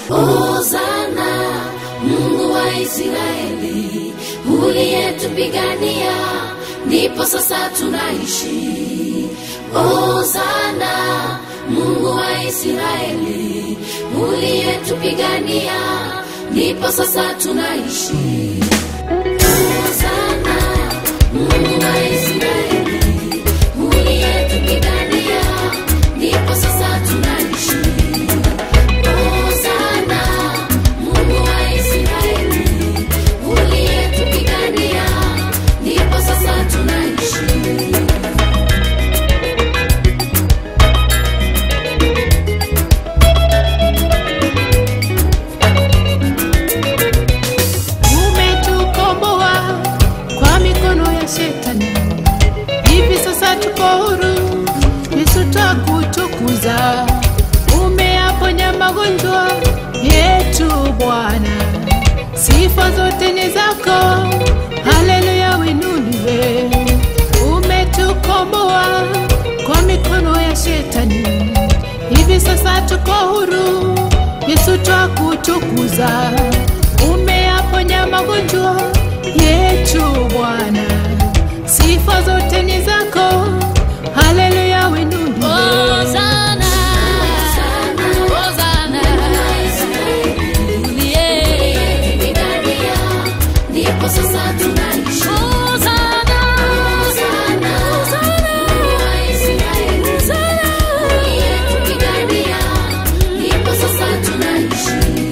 Hosana, Mungu wa Israeli, uliyetupigania, ndipo sasa tunaishi. Hosana, Mungu wa Israeli, uliyetupigania, ndipo sasa tunaishi. Hosana, Mungu wa Israeli, uliyetupigania, ndipo sasa tunaishi. Hosana, Mungu wa Israeli, uliyetupigania, ndipo sasa tunaishi. umetukomboa kwa mikono ya shetani hivi sasa tuko huru yesu twakutukuza umeyaponya magonjwa yetu bwana sifa zote ni zako haleluya winuliwe umetukomboa kwa mikono ya shetani hivi sasa tuko huru yesu twakutukuza umeyaponya magonjwa yetu bwana sifa zote ni zako haleluya winuliwe Hosana, Hosana, Uliyetupigania, ndipo sasa tunaishi. Hosana, Hosana, Mungu wa Israeli, uliyetupigania, ndipo sasa tunaishi.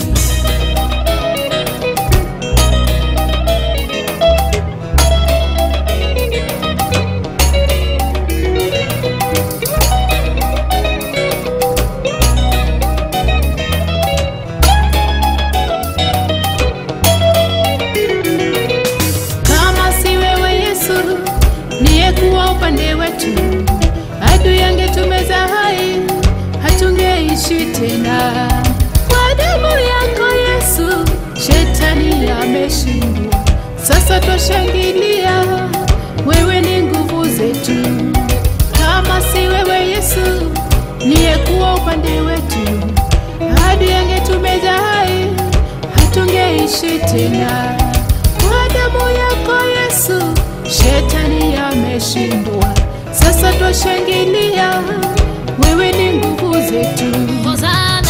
kama si wewe yesu niyekuwa upande wetu adui yangetumeza hai hatungeishi tena kwa damu yako yesu shetani ameshindwa sasa twashangilia wewe ni nguvu zetu kama si wewe yesu niyekuwa upande wetu adui yangetumeza hai hatungeishi tena kwa damu yako Yesu, shetani ameshindwa. Sasa twashangilia, wewe ni nguvu zetu. Hosana,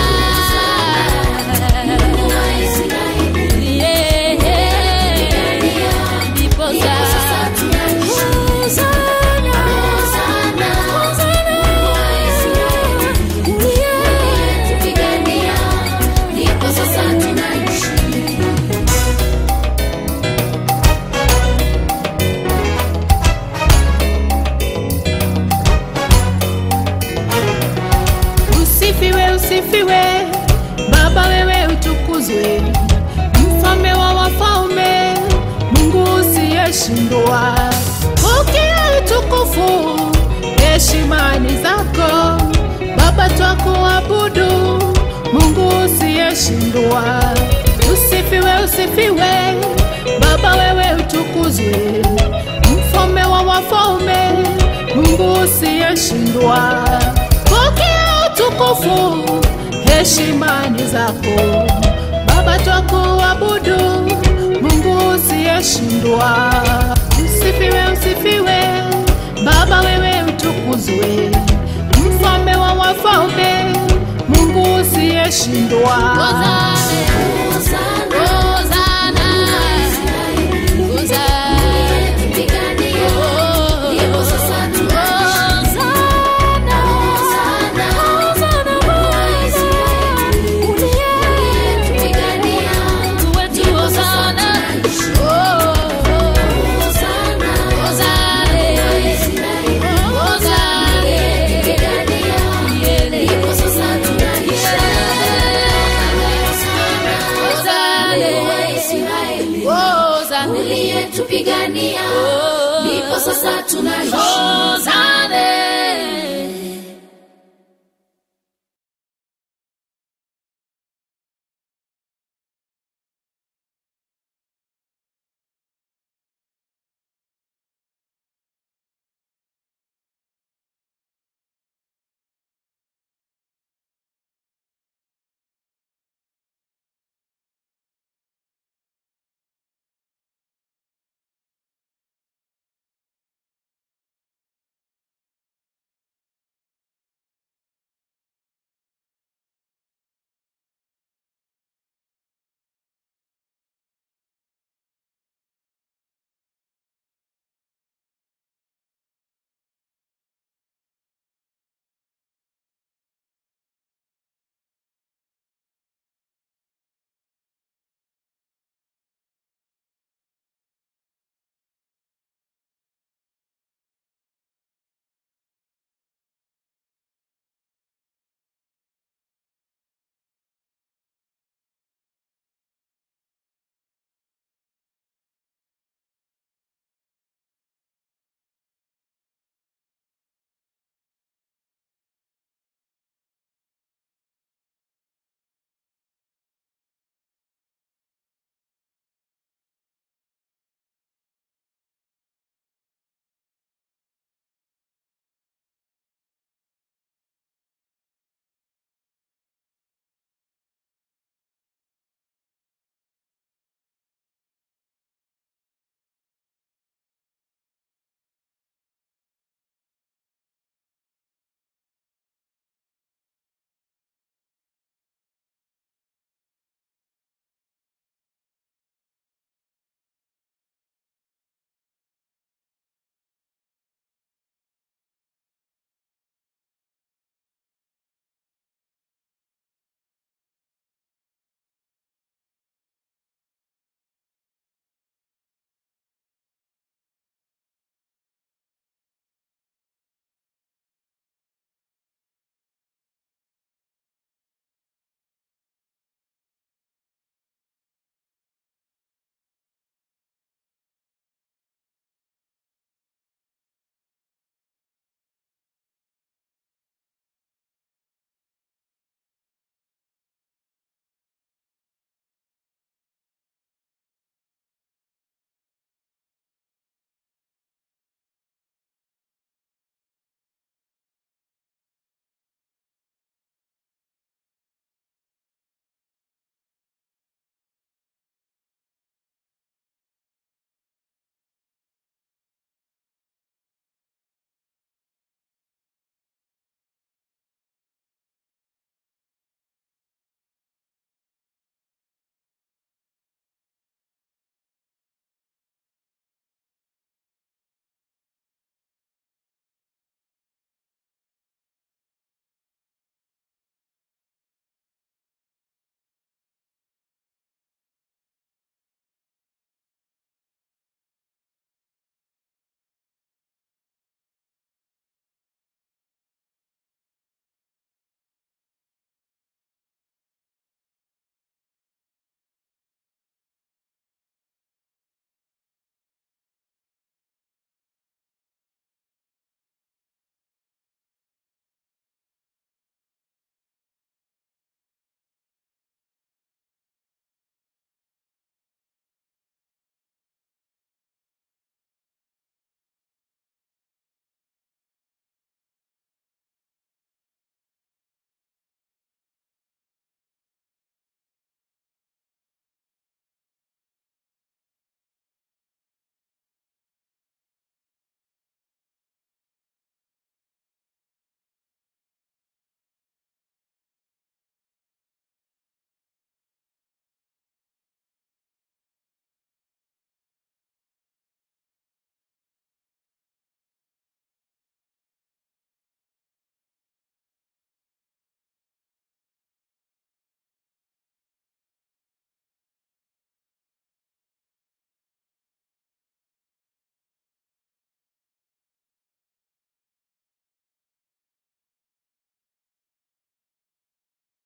Mungu wa Israeli, ndipo ndipo sasa tunaishi. Hosana, Mungu wa Israeli, uliyetupigania, ndipo sasa tunaishi. Usifiwe, usifiwe Baba, wewe utukuzwe, mfalme wa wafalme, Mungu usiyeshindwa. Pokea utukufu, heshima ni zako Baba, twakuabudu, Mungu usiyeshindwa. Usifiwe, usifiwe Baba, wewe utukuzwe, mfalme wa wafalme, Mungu usiyeshindwa. Pokea utukufu, heshima ni zako Baba, twakuabudu, Mungu usiyeshindwa. Usifiwe, usifiwe Baba, wewe utukuzwe, mfalme wa wafalme, Mungu usiyeshindwa. Hosana, Hosana, Hosana, Hosana. uliyetupigania, ndipo sasa tunaishi. Hosana, Mungu wa Israeli, uliyetupigania, ndipo sasa tunaishi. Hosana, Mungu wa Israeli, uliyetupigania, ndipo sasa tunaishi. Hosana, Mungu wa Israeli, uliyetupigania, ndipo sasa tunaishi. Hosana,